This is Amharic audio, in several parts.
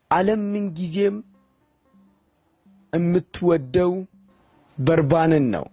ዓለም ምንጊዜም የምትወደው በርባንን ነው።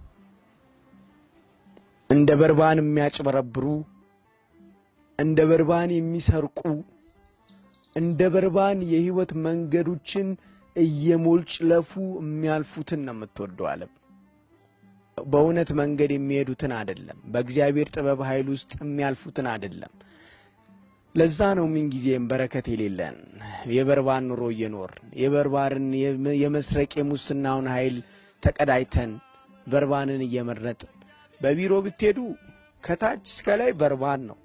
እንደ በርባን የሚያጭበረብሩ፣ እንደ በርባን የሚሰርቁ፣ እንደ በርባን የህይወት መንገዶችን እየሞልጭለፉ የሚያልፉትን ነው የምትወደው ዓለም። በእውነት መንገድ የሚሄዱትን አይደለም። በእግዚአብሔር ጥበብ ኃይል ውስጥ የሚያልፉትን አይደለም። ለዛ ነው ምንጊዜም በረከት የሌለን የበርባን ኑሮ እየኖርን የበርባርን የመስረቅ የሙስናውን ኃይል ተቀዳጅተን በርባንን እየመረጥን በቢሮ ብትሄዱ ከታች እስከ ላይ በርባን ነው።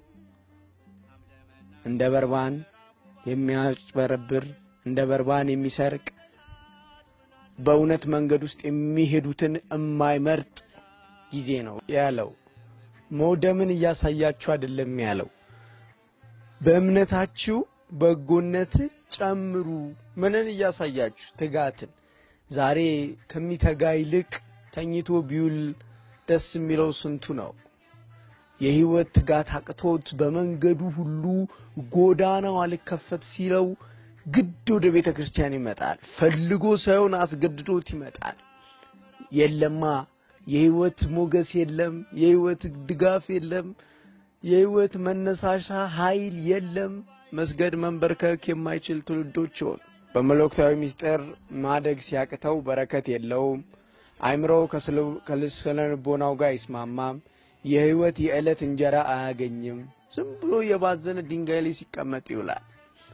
እንደ በርባን የሚያጭበረብር እንደ በርባን የሚሰርቅ በእውነት መንገድ ውስጥ የሚሄዱትን የማይመርጥ ጊዜ ነው ያለው። መውደምን እያሳያችሁ አይደለም ያለው በእምነታችሁ በጎነት ጨምሩ። ምንን እያሳያችሁ? ትጋትን። ዛሬ ከሚተጋ ይልቅ ተኝቶ ቢውል ደስ የሚለው ስንቱ ነው? የህይወት ትጋት አቅቶት በመንገዱ ሁሉ ጎዳናው አልከፈት ሲለው ግድ ወደ ቤተ ክርስቲያን ይመጣል። ፈልጎ ሳይሆን አስገድዶት ይመጣል። የለማ የህይወት ሞገስ የለም፣ የህይወት ድጋፍ የለም፣ የህይወት መነሳሻ ኃይል የለም። መስገድ መንበርከክ የማይችል ትውልዶች ይሆን። በመለኮታዊ ምስጢር ማደግ ሲያቅተው በረከት የለውም። አይምሮው ከስነ ልቦናው ጋር አይስማማም። የህይወት የዕለት እንጀራ አያገኝም። ዝም ብሎ የባዘነ ድንጋይ ላይ ሲቀመጥ ይውላል።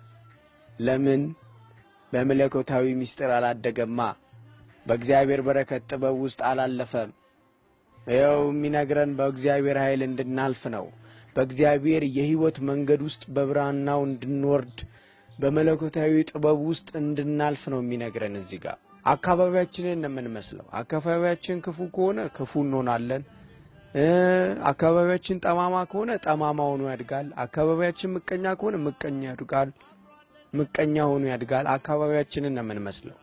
ለምን? በመለኮታዊ ምስጢር አላደገማ። በእግዚአብሔር በረከት ጥበብ ውስጥ አላለፈም። ይኸው የሚነግረን በእግዚአብሔር ኃይል እንድናልፍ ነው። በእግዚአብሔር የህይወት መንገድ ውስጥ በብርሃናው እንድንወርድ በመለኮታዊ ጥበብ ውስጥ እንድናልፍ ነው የሚነግረን። እዚህ ጋር አካባቢያችንን ነው የምንመስለው። አካባቢያችን ክፉ ከሆነ ክፉ እንሆናለን። አካባቢያችን ጠማማ ከሆነ ጠማማ ሆኖ ያድጋል። አካባቢያችን ምቀኛ ከሆነ ምቀኛ ያድጋል። ምቀኛ ሆኖ ያድጋል። አካባቢያችንን ነው የምንመስለው።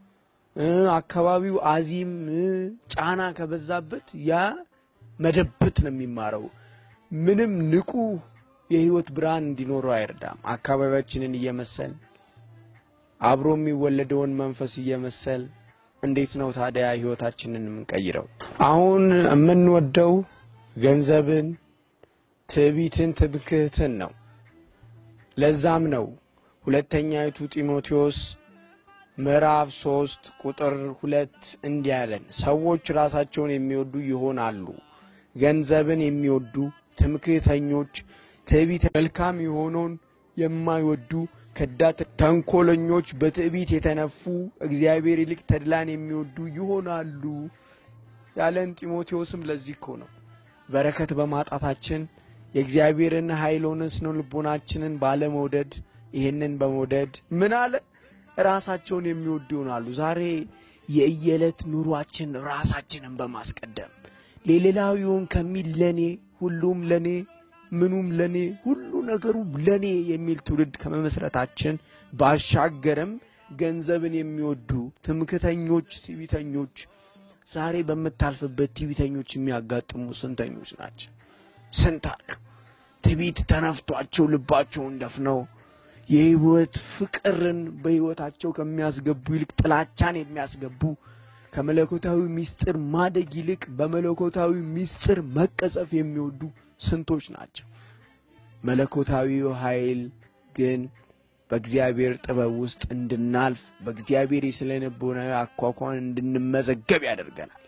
አካባቢው አዚም ጫና ከበዛበት ያ መደበት ነው የሚማረው። ምንም ንቁ የህይወት ብርሃን እንዲኖረው አይረዳም። አካባቢያችንን እየመሰል አብሮ የሚወለደውን መንፈስ እየመሰል እንዴት ነው ታዲያ ህይወታችንን የምንቀይረው? አሁን የምንወደው ገንዘብን፣ ትዕቢትን፣ ትምክህትን ነው። ለዛም ነው ሁለተኛይቱ ጢሞቴዎስ ምዕራፍ ሶስት ቁጥር ሁለት እንዲህ ያለን ሰዎች ራሳቸውን የሚወዱ ይሆናሉ፣ ገንዘብን የሚወዱ ትምክህተኞች፣ ትዕቢት፣ መልካም የሆነውን የማይወዱ ከዳት፣ ተንኮለኞች፣ በትዕቢት የተነፉ እግዚአብሔር ይልቅ ተድላን የሚወዱ ይሆናሉ ያለን ጢሞቴዎስም ለዚህ እኮ ነው። በረከት በማጣታችን የእግዚአብሔርን ኃይል ሆነ ስነ ልቦናችንን ባለመውደድ ይህንን በመውደድ ምን አለ ራሳቸውን የሚወዱ ይሆናሉ። ዛሬ የእየዕለት ኑሯችን ራሳችንን በማስቀደም ሌላው ይሁን ከሚል ለኔ ሁሉም ለኔ ምኑም ለኔ ሁሉ ነገሩ ለኔ የሚል ትውልድ ከመመስረታችን ባሻገርም ገንዘብን የሚወዱ ትምክተኞች፣ ትዕቢተኞች ዛሬ በምታልፍበት ትዕቢተኞች የሚያጋጥሙ ስንተኞች ናቸው? ስንት አሉ። ትዕቢት ተነፍቷቸው ልባቸውን ደፍነው የህይወት ፍቅርን በህይወታቸው ከሚያስገቡ ይልቅ ጥላቻን የሚያስገቡ ከመለኮታዊ ምስጢር ማደግ ይልቅ በመለኮታዊ ምስጢር መቀጸፍ የሚወዱ ስንቶች ናቸው። መለኮታዊው ኃይል ግን በእግዚአብሔር ጥበብ ውስጥ እንድናልፍ በእግዚአብሔር የስነ ልቦናዊ አኳኋን እንድንመዘገብ ያደርገናል።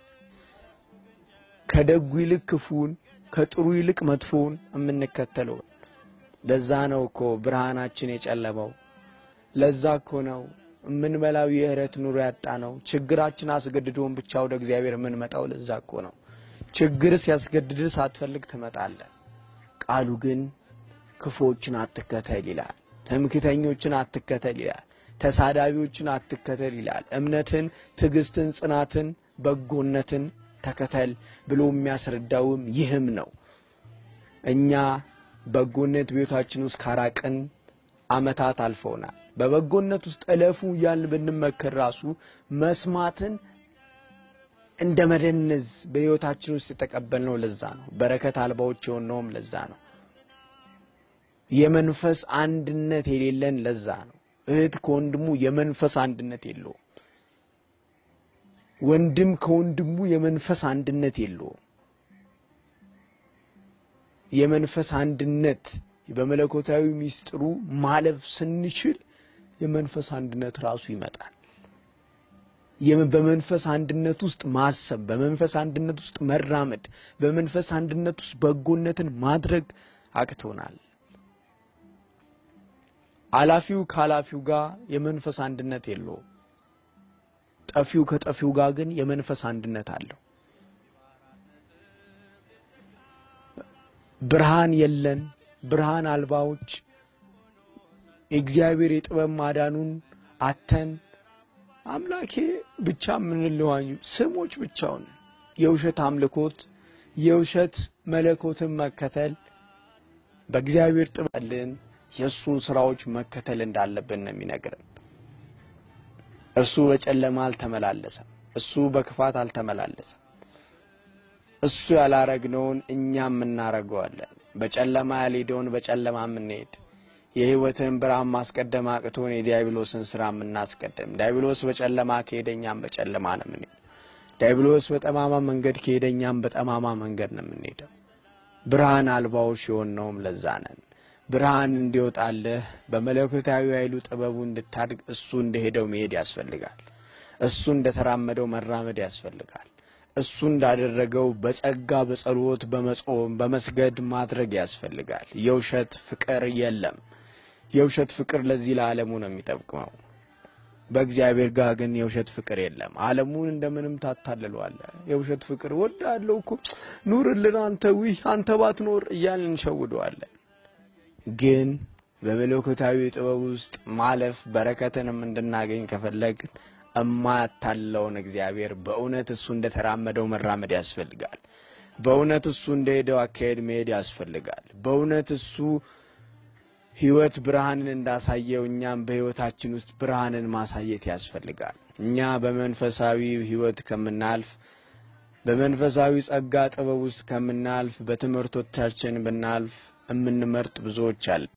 ከደጉ ይልቅ ክፉን፣ ከጥሩ ይልቅ መጥፎውን የምንከተለውን ለዛ ነው እኮ ብርሃናችን የጨለመው። ለዛ እኮ ነው የምንበላው የእህረት ኑሮ ያጣ ነው። ችግራችን አስገድዶን ብቻ ወደ እግዚአብሔር የምንመጣው ለዛ እኮ ነው። ችግር ሲያስገድድ ሳትፈልግ ትመጣለህ። ቃሉ ግን ክፉዎችን አትከተል ይላል። ትምክተኞችን አትከተል ይላል። ተሳዳቢዎችን አትከተል ይላል። እምነትን፣ ትዕግስትን፣ ጽናትን፣ በጎነትን ተከተል ብሎ የሚያስረዳውም ይህም ነው። እኛ በጎነት ቤታችን ውስጥ ካራቅን ዓመታት አልፈውናል። በበጎነት ውስጥ እለፉ እያልን ብንመከር ራሱ መስማትን እንደ መደነዝ በሕይወታችን ውስጥ የተቀበልነው ለዛ ነው። በረከት አልባዎች የሆነውም ለዛ ነው። የመንፈስ አንድነት የሌለን ለዛ ነው። እህት ከወንድሙ የመንፈስ አንድነት የለውም። ወንድም ከወንድሙ የመንፈስ አንድነት የለውም። የመንፈስ አንድነት በመለኮታዊ ሚስጥሩ ማለፍ ስንችል የመንፈስ አንድነት ራሱ ይመጣል። በመንፈስ አንድነት ውስጥ ማሰብ፣ በመንፈስ አንድነት ውስጥ መራመድ፣ በመንፈስ አንድነት ውስጥ በጎነትን ማድረግ አቅቶናል። አላፊው ከአላፊው ጋር የመንፈስ አንድነት የለውም። ጠፊው ከጠፊው ጋር ግን የመንፈስ አንድነት አለው። ብርሃን የለን ብርሃን አልባዎች የእግዚአብሔር የጥበብ ማዳኑን አተን አምላኬ ብቻ የምንለዋኙ ስሞች ብቻውን የውሸት አምልኮት የውሸት መለኮትን መከተል በእግዚአብሔር ጥበልን የእሱን ስራዎች መከተል እንዳለብን ነው የሚነግረን። እርሱ በጨለማ አልተመላለሰም። እሱ በክፋት አልተመላለሰም። እሱ ያላረግነውን እኛም እናረገዋለን። በጨለማ ያልሄደውን በጨለማ የምንሄድ የሕይወትን ብርሃን ማስቀደም አቅቶን የዲያብሎስን ስራ የምናስቀድም። ዲያብሎስ በጨለማ ከሄደ እኛም በጨለማ ነው የምንሄደው። ዲያብሎስ በጠማማ መንገድ ከሄደ እኛም በጠማማ መንገድ ነው የምንሄደው። ብርሃን አልባዎች የሆነውም ለዛ ነን። ብርሃን እንዲወጣልህ በመለኮታዊ ኃይሉ ጥበቡ እንድታድግ እሱ እንደሄደው መሄድ ያስፈልጋል። እሱ እንደተራመደው መራመድ ያስፈልጋል። እሱ እንዳደረገው በጸጋ በጸሎት በመጾም በመስገድ ማድረግ ያስፈልጋል። የውሸት ፍቅር የለም። የውሸት ፍቅር ለዚህ ለዓለሙ ነው የሚጠቅመው። በእግዚአብሔር ጋር ግን የውሸት ፍቅር የለም። ዓለሙን እንደምንም ታታልለዋለህ። የውሸት ፍቅር ወዳለው እኮ ኑርልን አንተ ዊህ አንተ ባትኖር እያልን እንሸውደዋለን። ግን በመለኮታዊ ጥበብ ውስጥ ማለፍ በረከትንም እንድናገኝ ከፈለግን እማያታለውን እግዚአብሔር በእውነት እሱ እንደተራመደው መራመድ ያስፈልጋል። በእውነት እሱ እንደሄደው አካሄድ መሄድ ያስፈልጋል። በእውነት እሱ ሕይወት ብርሃንን እንዳሳየው እኛም በሕይወታችን ውስጥ ብርሃንን ማሳየት ያስፈልጋል። እኛ በመንፈሳዊ ሕይወት ከምናልፍ በመንፈሳዊ ጸጋ ጥበብ ውስጥ ከምናልፍ በትምህርቶቻችን ብናልፍ የምንመርጥ ብዙዎች አለ